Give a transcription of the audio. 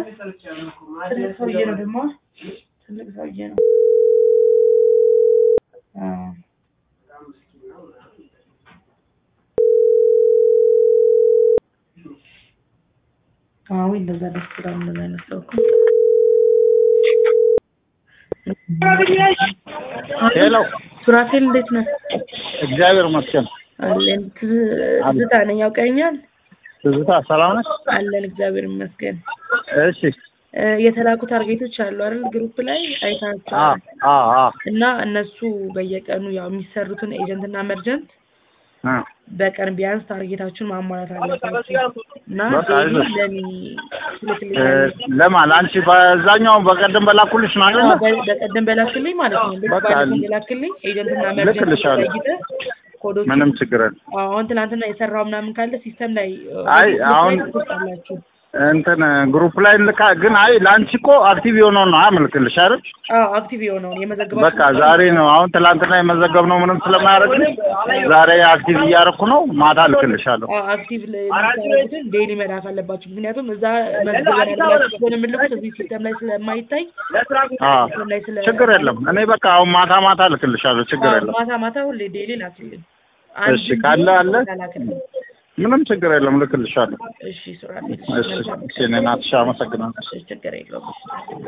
ትልቅ ሰውዬ ነው ደግሞ ትልቅ ሰውዬ ነው። አዎ አዎ እንደዛ ደስ ይላል። እንደዛ አይነት ሰው እኮ ሄሎ ሱራፌል እንዴት ነህ? እግዚአብሔር ይመስገን። አለን ትዝ- ትዝታ ነኝ ያውቀኛል። ትዝታ ሰላም ነሽ? አለን እግዚአብሔር ይመስገን። እሺ እ፣ የተላኩ ታርጌቶች አሉ አይደል? ግሩፕ ላይ አ አይታቸዋል። አ አ እና እነሱ በየቀኑ ያው የሚሰሩትን ኤጀንት እና መርጀንት አ በቀን ቢያንስ ታርጌታችሁን ማሟላት አለባችሁ እና በቃ ዴይሊ አይዞሽ። ለኔ እ፣ ትልክልኛለሽ። ለማን አንቺ በዛኛው በቀደም በላኩልሽ ነው አይደል? አዎ፣ በ- በቀደም በላክልኝ ማለት ነው። ልክ በቃ ባለፈው በላክልኝ ኤጀንትና መርጀንት ልክልሻለሁ። ለይተህ ኮዶቹ ምንም ችግር የለም። አሁን ትናንትና የሰራው ምናምን ካለ ሲስተም ላይ እ፣ አይ፣ ግሩፕ ላይ አሁን- ትፖስታላችሁ። እንትን ግሩፕ ላይ ልካ ግን አይ ለአንቺ እኮ አክቲቭ የሆነውን ነው አመልክልሽ አይደል? አዎ አክቲቭ የሆነውን የመዘግባችሁ በቃ ዛሬ ነው አሁን ትላንትና የመዘገብነው ምንም ስለማያደርግልኝ ዛሬ አክቲቭ እያደረኩ ነው። ማታ ልክልሻለሁ። አዎ አክቲቭ የምታደርጉትን ዴይሊ መላክ አለባችሁ። ምክንያቱም እዛ መዝግበን ብላችሁ ስለሆነ የምልኩት እዚህ ሲስተም ላይ ስለማይታይ አ ሲስተም ላይ ስለ ችግር የለም። እኔ በቃ አሁን ማታ ማታ ልክልሻለሁ። ችግር አዎ፣ የለም። ማታ ማታ ሁሌ ዴይሊ ላክልኝ። እሺ፣ ካለ አለ። ላክልኝ። ምንም ችግር የለም። ልክልሻለሁ። እሺ ሱራፌል፣ እሺ፣ እሺ፣ እኔ ናትሻ አመሰግናለሁ። እሺ ችግር የለውም።